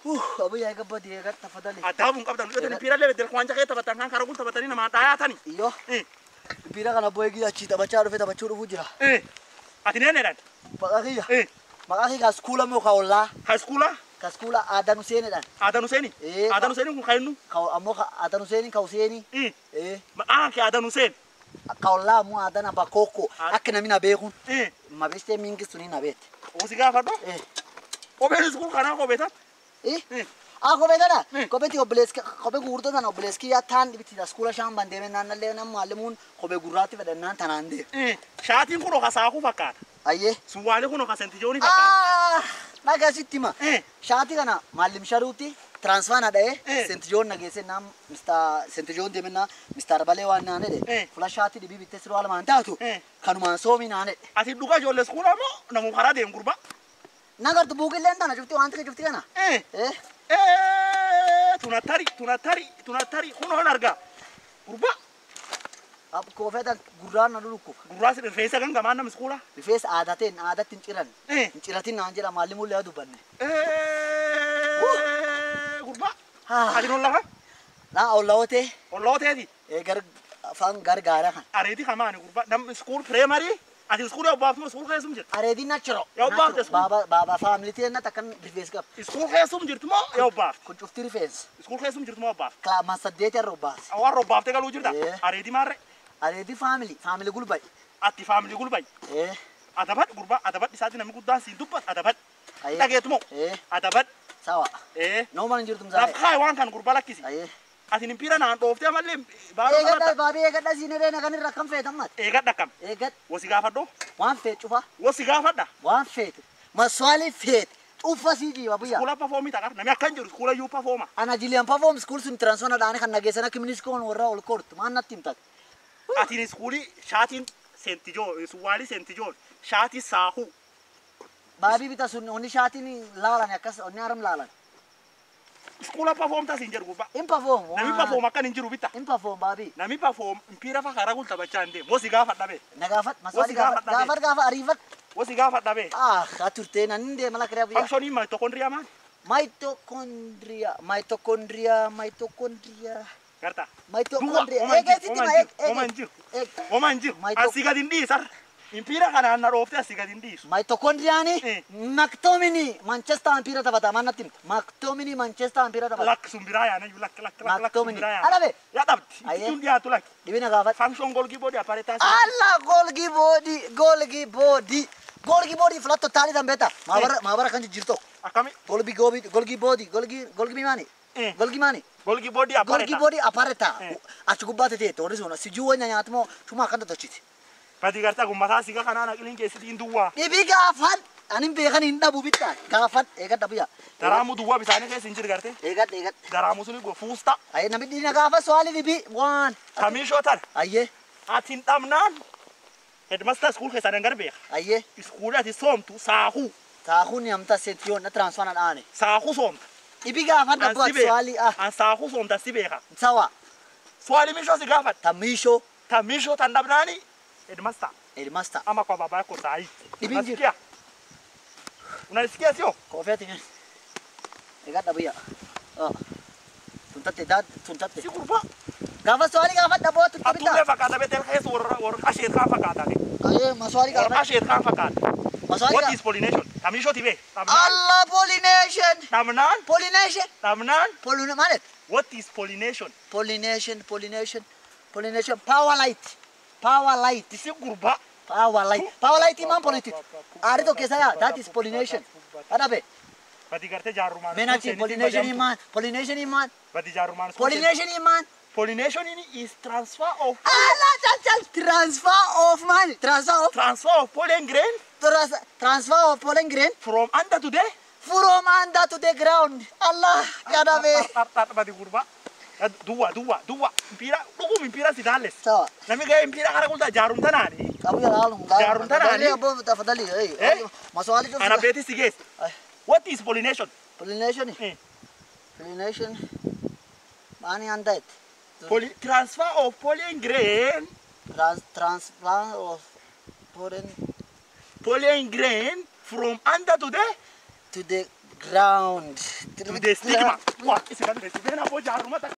Uh, abuyyaa eega badii eega tafadhali. Adaabuun qabdan. Yoo impiirallee beddel kwaanja kee taphatan kan karaa kun taphatanii namaa dhaayaatani. Iyyoo. Eh. Bira kana abboo eegi achii taphachaa dhufe taphachuu dhufuu jira. Eh. Ati neenedhaan. Maqaa kiyya. Eh. Maqaa kiyya kaskuula moo ka ollaa? Haiskuulaa. Kaskuula aadan Useenidhaan. Aadan Huseenii. Eh, Aadan ka- Huseenii kun kan inni. Ka ammoo ka aadan Useenii ka Useenii. Eh. Eh. Maqaan kee Aadan Huseen. Ka ollaa ammoo aadan abbaa kookko. Aa- Akka namni na beekun. Eh. Mabistee mingi suni na beekte. Osi gaafadho. Eh. Kopheen iskuul kanaa kopheetan. Eh. Eh. Ah, kophee tana? Eh. Kopheetti obboleessi kophee gurgurtaa tana obboleessi kiyyaa taan dhibiti skuula shaan bandeeme naannallee nam maalimuun kophee gurraatti fedhannaan tanaan deema. Eh. Shaatiin kun oka saakuu fakkaata. Ayyee. Suwaalee kun oka sentijoonii fakkaata. Ah, dhagaa sitti hima. Eh. Shaati kana maalim sharuutti transfaa na dha'ee Eh. sentijoon na geesse naam mista sentijoon deemennaa mistaar balee waan naan jedhe Eh. fula shaati dhibii bittee siroo alamaan taatu Eh. kanumaan soomii naan jedhe. Ati dhugaa ijoollee iskuulaa moo namuu karaa deemu gurbaa? Nagartu buukilleen tana cufti waan xiqqee cufti kana. Eh. Eh. Eh. Tunattari tunattari tunattari kun hoon argaa. Gurbaa. Koofeeta gurraan na dhulukkufa. Gurraa si rifeensa kan gamaan nama iskuulaa. Rifeensa aadateen aadatti hin ciran. Eh. Hin ciratin naan jedha maalimullee haa dubbanne. Eh. Gurbaa. Ah. Ati noon lafa. Naa ollawootee Ollooteeti. gar afaan gargaara kan. Areeti kamaani gurbaa. Nam iskuul pireemarii. Ati iskuulii obbaaftuu iskuul keessum jirti. Areedii nachiro. Yaa obbaafte sun. Baaba baaba faamilitii ennat akkan rifeensi qaba. Iskuul keessum jirti moo yaa obbaafte? Kun cufti rifeensa. Iskuul keessum jirti moo obbaafte? Kilaamaan saddeeti irra obbaase. Warra obbaaftee galuu jirta. Eh. Areeti maarre. Areedii faamilii faamilii gulba'i. Ati faamilii gulbayi. Eh. Adabad gurbaa adabad isaati namni guddaan siin dubbat adabad. Aye. Dhageetu moo? Eh. Adabad. Sawa. Eh. Nooma hin jirtu Laaf mzaa'e. kaa'e waan kan gurbaa lakkisi. Aye. Ati nimpiira naan dhooftee mallee baaduu Eegadha kanatti baabii eegadha siin irree kan irra akkam feetan mat. eegadha kam. Eegad Wasi gaafadhoo. waan feet cufa Wasi gaafadha. waan feete maswaalii feete cufa sii jiiba buyya. Iskuula pafoomii taqa. Namni akkan jiru iskuula iyyuu pafooma. Ana jiliyan perform school sun transfer dhaane kan nageessan akka miniskoon warra ol kortu maan natti himtat. Atiin iskuulii shaatiin seentijoo suwaalii seentijoo shaatii saahuu. Baabii bita sun onni shaatiin laalan akkas onni aram laalan. Iskuula pafoomtaa siin jedhu gurbaa. In perform. Namni pafoom akkan hin jiru bitta. In perform baabii. Namni pafoom impiira fa karaa gulta bachaa hin deemu. Wasi gaafadha bee. Na gaafat maswaalii Wasi gaafadha gaafat gaafat gaafa ariifat. Wasi gaafadha bee. Ah, haa turtee nan hin deema lakka buyya. Fankshonii maayitokondriyaa maali? Mitochondria, mitochondria, mitochondria, Gartaa. mitochondria. Duwwa, Eegaa sitti ma eeg Oma hin jiru. eeg. Oma hin jiru. Maayito- Asii gadi hin dhiisar. Impiira kanaan na dhoofte asii gadi hin dhiisu. Mitochondriaani Eh. Mactomini Manchester Ampira taphata maan natti himta. Mactomini Manchester Ampira taphata. Lakki sun biraa yaana iyyuu lakki lakki lakki lakki sun Mactomini. biraa yaana. Alabe. Yaa dhabdi. Ayyee. Ittiin dhiyaatu lakki. Dhibina gaafat. Fankshon golgii boodii appareetaa si. Alla golgi body, golgi body. Golgi body flat totali tambeta. Maabara maabara kan jirto. Akkami? Golgi gobi golgi body, golgi golgi mani. Eh. Golgi mani. Golgii boodii Golgi appareetaa. body apareta. Eh. Achi gubbate te tori sona sijuu wanya nyaatmo cuma kan tochiti. Badi gartaa gummataa siga kanaan aqiliin keessatti duwwaa. Dhibi gaafan anin beekan hin dhabu bitta. Gaafan eegat dhabuya. Daraamuu duwwaa bisaanii keessa hin jiru gartee. Eegat eegat. Daraamuu suni go fuusta. Aye namni dhina gaafa swali dhibi waan. Kamiishoo tan. Aye Ati hin dhabnaan. Hedmasta iskuul keessaa dangar beeka. aye Iskuulii ati soomtu saahuu. taakun amta sentiyon na transfer na dhaane. Saahuu soomta. Dhibi gaafan An dhabu si beeka. swali ah An saahuu soomta si beeka. sawa. Swali miishoo si gaafadha. Tamisho Ta miishoo tan dhabnaani. Hedmasta. Headmaster. ama kwa baba yako saa hii. Hivi Unasikia? Unasikia sio? Koofeeti ni. Eegat dhabuya. Ah. Tuntatte daad tuntatte. Si kurba. Gaafa swali gaafa dhaboo tunta Atume bitta. fakkaata betel keessa warra warra asheet kan fakkaata. Aye maswali Warra gaafa. asheet kan fakkaata. Maswali What gaafa. is pollination? Tamisho tibe. Dhabnaan. Allah pollination. Dhabnaan. Pollination. Dhabnaan. Pollin maalet? What is pollination? Pollination, pollination, pollination. Power light. Power light. Isi kurba. Power light. Power light iman politik. Ari to keessa yaa. That is pollination. Adabe. Badi gartee jaarrumaan. Menachi pollination iman. Pollination iman. Badi jaarrumaan. Pollination iman. Pollination is transfer of Allah chal chal. Transfer of man. Transfer of transfer of pollen grain trans- transfer of pollen grain from under to there. from under to the ground. Allah. Adabe. Badi kurba. Duwwa duwwa duwwa. Impira dhugum impira si daalles. Sawa. Namni gahee impira kana kultaa jaarum tanaani. Abu ya lalu. Jarun tanani. Abu tafadhali. Eh? Eh. Maswali tu. Ana beeti si geesse. Ay. What is pollination? Pollination. Eh. Pollination. Mani anda it. Poly- transfer of pollen grain, Trans transplant of pollen pollen grain from under to the to the ground. To the stigma. What is it? Then abo jaruma